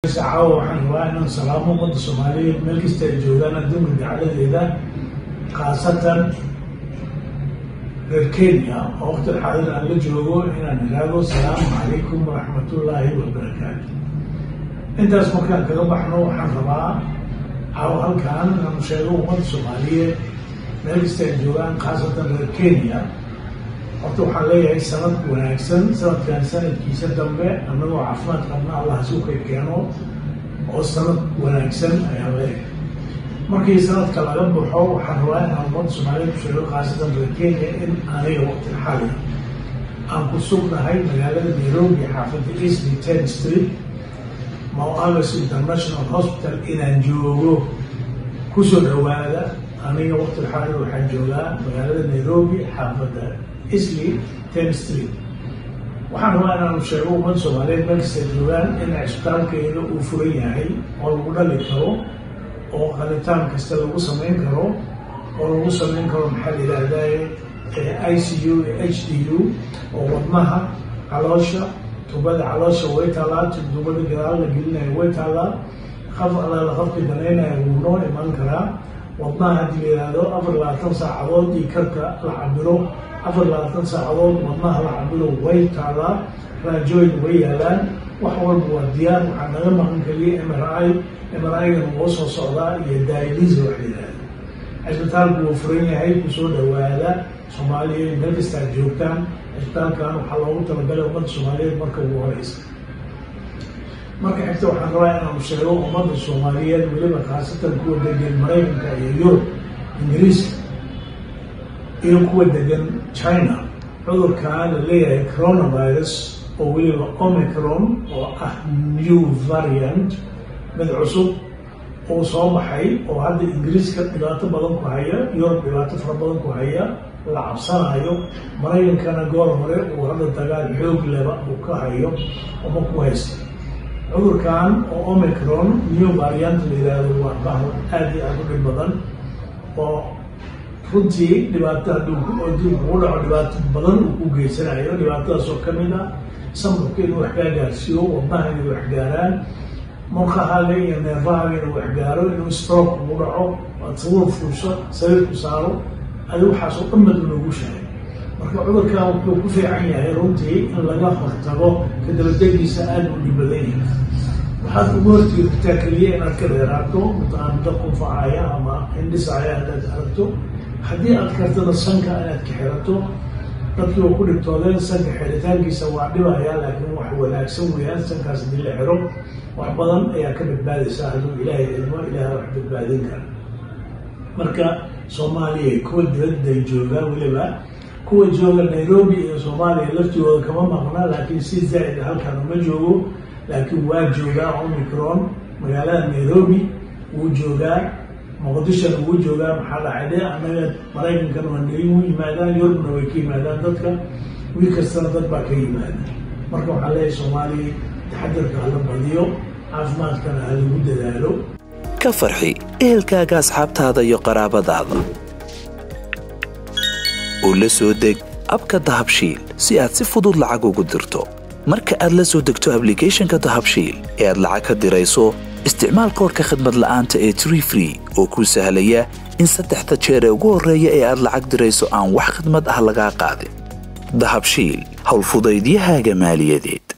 caawa waxaan rabaa inaan salaamo ummadda soomaaliyeed meel kasta ay joogaan adduunka dacaladeeda khaasatan reer kenya oo waqti xaadir aan la joogo inaan ihahdo asalaamu calaykum waraxmatullaahi wabarakaatu intaas markaan kaga baxno waxaan rabaa caawa halkaan inaanu sheego ummadda soomaaliyeed meel kasta ay joogaan khaasatan reer kenya horta waxaan leeyahay sanad wanaagsan sanadkan sanadkiisa dambe annagoo caafimaad qabna allah suuka keeno oo sanad wanaagsan ayaan leeyahay markii sanadka laga baxo waxaan rabaa inaan ummadda soomaaliyeed ku sheego khaasatan reer kenya in aniga waqti xali aan ku sugnahay magaalada nairobi xaafadda eastly ten street mouagas international hospital inaan joogo kusoo dhawaada aniga waqti xali waxaan joogaa magaalada nairobi xaafadda isli ten street waxaan rabaa inaanu sheego ummadda soomaaliyeed meel kasta joogaan in cisbitaalkeeda uu furan yahay oo lagu dhali karo oo qalitaan kasta lagu samayn karo oo lagu samayn karo maxaa la yidhaahdaye i c u h d u oo wadnaha caloosha tubada caloosha way taallaa tubada gadaal la gelinayo way taallaa qaf alaala qafki danaynaya wuu noo iman karaa wadnaha haddii la yidhaahdo afar labaatan saacadood iyo karka la cabiro afar labaatan saacadood wadnaha la cabiro way taallaa raajooyin way yaalaan wax walba waa diyaar waxaa naga maqan keliya m r i m r i-gan woo soo socdaa iyo dailisa wax la yidhaahdo cisbitaalku wuu furan yahay kusoo dhawaada soomaaliya meel kasta ad joogtaan cisbitaalkan waxaa loogu talagalay ummadda soomaaliyeed marka ugu horeysa marka xigta waxaan rabaa inaanu sheego ummadda soomaaliyeed weliba khaasatan kuwa degan maraykanka iyo yurub ingiriiska iyo kuwa degan china cudurkaa la leeyahay coronavirus oo weliba omicron oo ah new variant mid cusub uu soo baxay oo hadda ingiriiska dhibaato badan ku haya yurub dhibaato fara badan ku haya la cabsanayo maraykankana goor hore uu hadda dagaal xoog leba uu ka hayo uma ku haysta cudurkan oo omicron new variant la yidhaahdo waa bahal aada iyo aada u dhib badan oo runtii dhibaato hadduu kugu dhaco dhibaato badan uu ku geysanayo dhibaatadaas oo kamid ah samurka inuu wax kaa gaarsiiyo wadnaha inay wax gaaraan murqahaaga iyo neerfahaaga inuu wax gaaro inuu stroke ugu dhaco aad sabuur fuusho sariirku saaro adi waxaasoo dhan bad loogu sheegay marka cudurkan wuxuu ku fiican yahay runtii in laga hortago kadabadegiisa aada u dhib badan yahay waxaad ugu hortegi kartaa keliya inaad ka dheeraato mutaamida qunfacaya ama hindhisaya haddaad aragto haddii aad kartana sanka inaad ka xirato dadkii oo ku dhibtoodeen sanka xiritaankiisa waa dhibaya laakiin wax wanaagsan weeyaan sankaas hadii la xiro wax badan ayaa ka badbaadaysaa hadduu ilaahay idmo ilaaha wax badbaadin kara marka soomaaliya kuwa dibadday joogaa weliba kuwa jooga nairobi iyo soomaaliya laftigooda kama maqna laakiin si zaa'id halkan uma joogo laakiin waa joogaa omicron magaalada nairobi wuu joogaa muqdishona wuu joogaa maxaa dhacay de annaga maraykankan waa nai u yimaadaan yurubna way ka yimaadaan dadka wiil kastana dad baa ka yimaada marka waxaa leeyahay soomaaliya taxadirka hala badiyo caafimaadkana ha lagu dadaalo ka farxi ehelkaaga asxaabtaada iyo qaraabadaada oo la soo deg abka dahabshiil si aad si fudud lacag ugu dirto marka aad la soo degto ablicathonka dahabshiil ee aad lacag ka dirayso isticmaal koorka khadmad la'aanta ee tree free oo kuu sahlaya in saddexda jeer ee ugu horreeya ee aad lacag dirayso aan wax khidmad ah lagaa qaadin dahabshiil howlfudaydiyahaaga maaliyadeed